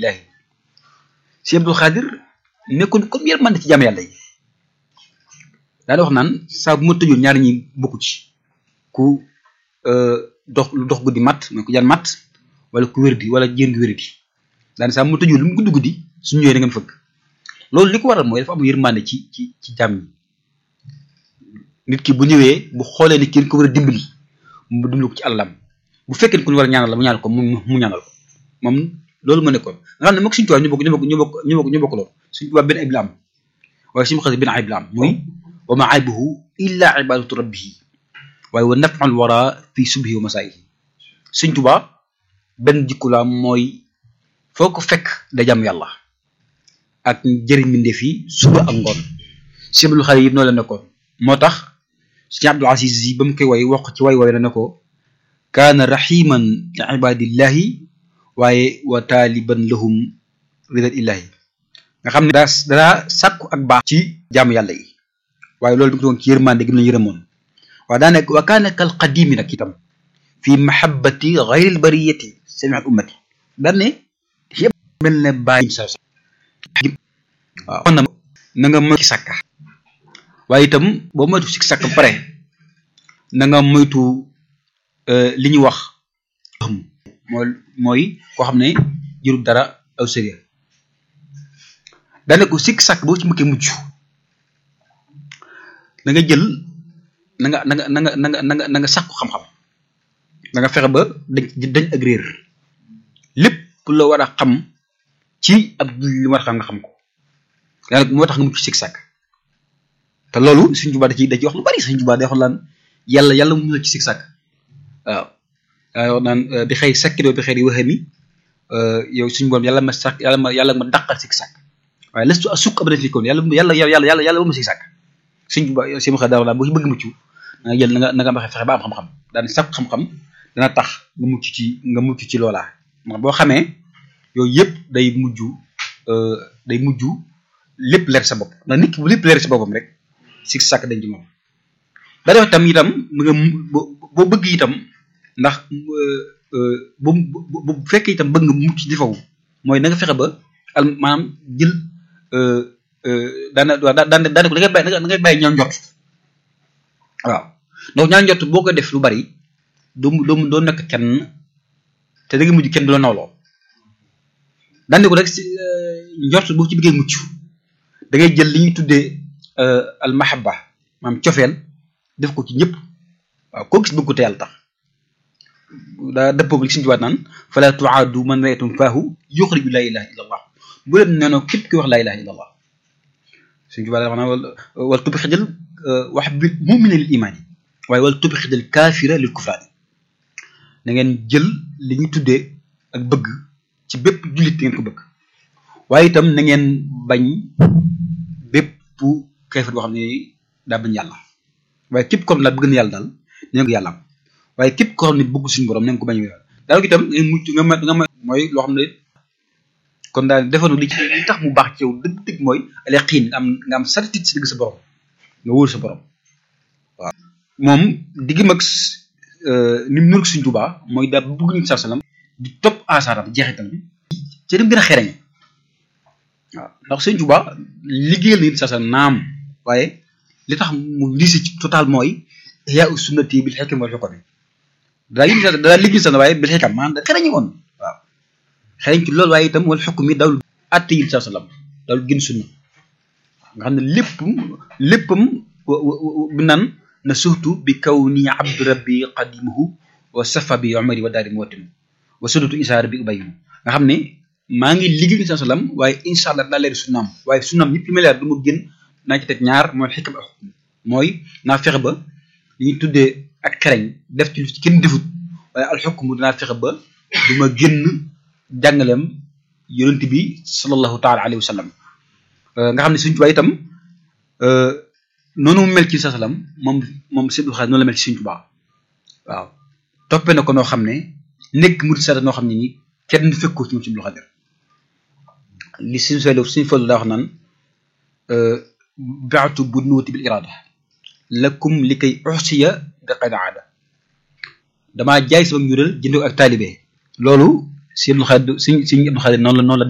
ibadillahi si Abdul Xaadir nekkoon comme yërmande ci jaam yàlla yi daana wax naan saa bu ma tëjoon ñaari ñi bokku ci ku dox lu dox guddi mat mooy ku jaan mat wala ku wér di wala jén gi wér di daane saa bu ma tëjoon lu mu guddi guddi suñu ñëwee da ngeen fëgg loolu li ko waral mooy dafa am yërmande ci ci ci jaam ñi nit ki bu ñëwee bu xoolee ni kenn ko war a dimbali mu dimbali ko ci àllam bu fekkee ni ku ñu war a ñaanal la mu ñaanal ko mu mu ñaanal ko moom loolu ma nekkoon nga xam ne moom suñu tubaab ñu bokk ñu bokk ñu bokk ñu bokk ñu bokk loolu suñu tubaab benn ayib la am waaye suñu xasee benn ayib la am muy wa ma aybuhu illa ibadatu rabbihi waaye wa naf'ul wara fi subhi wa masaayihi suñu tubaab benn jikku la mooy foo ko fekk da jàmm yàlla ak jëriñ mbindeef yi suba ak ngoon siblu xale yëpp noo la nekkoon moo tax suñu Abdul Aziz yi ba mu koy way wax ci way way na ne ko kaana rahiman li ibadillahi waaye wa taaliban lahum ridal illahi nga xam ne daa daa sàkku ak baax ci jaamu yàlla yi waaye loolu bi ko doon ci yërmande gi mu la yërëmoon waaye daa nekk wa kaana kal qadimi nag itam fi mahabbati gayril bariyati sami al ummati daan ne yëpp mel ne bàyyi sa waaw na na nga moytu sàkka waaye itam boo moytu si sàkk ba pare na nga moytu li ñuy wax mooy mooy koo xam ne jërul dara aw sérieux daane ko sikk sàkk boo ci mëkkee mujj na nga jël na nga na nga na nga na nga na nga na nga sàkku xam-xam da nga fexe ba dañ dañ ak réer lépp la war a xam ci ab li war a xam nga xam ko daanaka moo tax nga mucc sikk sàkk te loolu suñ jubaa da ci da ci wax lu bari suñ jubaa day wax laan yàlla yàlla mu ci sikk sàkk waaw waaw naan bi xëy sakkidoo bi xëy di waxee ni yow suñu borom yàlla ma sàkk yàlla ma yàlla ma dàqal sikk sàkk waaye lestu a sukk abadan fi koon yàlla yàlla yàlla yàlla yàlla ba ma sikk sàkk suñ jubaa si ma xëy daaw laa boo ci bëgg mucc na nga jël na nga na nga fexe ba am xam-xam daan sàkk xam-xam dana tax nga mucc ci nga mucc ci loolaa ndax boo xamee yooyu yëpp day mujj day mujj lépp leer sa bopp ndax nit ki bu lépp leer sa boppam rek sikk sàkk dañ ci moom daa def itam itam nga boo bëgg itam ndax bu bu fekkee itam bëgg nga mucc di faw mooy na nga fexe ba al maanaam jël daana daana daana ko da ngay bàyyi da ngay bàyyi ñaaw njot waaw donc ñaaw njot boo ko def lu bari doo doo doo nekk kenn te da ngay mujj kenn du la nawloo daane ko rek si njort boo ci bëggee mucc da ngay jël li ñuy tuddee al mahabba maanaam cofeel def ko ci ñëpp waaw koo gis bëgg ko te yàlla tax daa dëppoo li suñu jubaat naan fala tuaadu man rayatum faahu yuxriju laa ilaha illa allah bu leen nee noo képp ki wax laa ilaha illa allah suñu jubaat wax naa wal tubxidal wax bi mumina lil imaani waaye wal tubxidal kaafira lil kufraani na ngeen jël li ñu tuddee ak bëgg ci bépp jullit ngeen ko bëgg waaye itam na ngeen bañ bépp keefar boo xam ne daa bañ yàlla waaye képp koo xam ne bëgg na yàlla daal nee ko yàlla am waaye képp koo xam ne bëgg suñu borom na nga ko bañ a daal itam nga mucc nga ma nga ma mooy loo xam ne kon daal defanu li ci li tax mu baax ci yow dëgg-dëgg mooy ale xiin nga am nga am certitude si digg sa borom nga wóor sa borom waaw moom diggi mag ni mu nurk suñ tubaa mooy daal bëgg ñu sa salam di topp asaaram jeexital bi ci dem gën a xereñ waaw ndax sëñ Tuba liggéeyal nit sa salam naam waaye li tax mu lisi ci total mooy yaa u sunnati bil xekam wal xukmi daa liggéey sa daa liggéey sa waaye bil xekam maanaam da xereñi woon waaw xereñ ci loolu waaye itam wal xukmi dawul atte yi sa salam dawul gën sunna nga xam ne léppam léppam bi naan na surtout bi kaw nii abdu rabbi qadimuhu wa safa bi umari wa daari mootim wa sunnatu isaara bi ubayinu nga xam ne maa ngi liggéey ni sa salam waaye incha allah daa leer sunnaam waaye sunnaam yëpp li may leer du ma génn naa ci teg ñaar mooy xikam ak xukm mooy naa fexe ba li ñuy tuddee ak xereñ def ci lu ci kenn defut waaye alxukm dinaa fexe ba du ma génn jàngaleem yonent bi sallallahu taala alayhi wa sallam nga xam ne suñ tubaab itam noonu mu mel ci sa salam moom moom sëñ Abdou Khadre noonu la mel ci suñ tubaab waaw toppee na ko noo xam ne nekk mu di sa noo xam ne ni kenn du fekkoo ci moom sëñ Abdou Khadre li suñ solo suñ folu daa wax naan baatu bu nuuti bil irada lakum li koy uxsiya bi qad aada damaa jaay sama njural jënd ak taalibe loolu si Abdou Khadre suñ suñ Abdou Khadre noonu la noonu la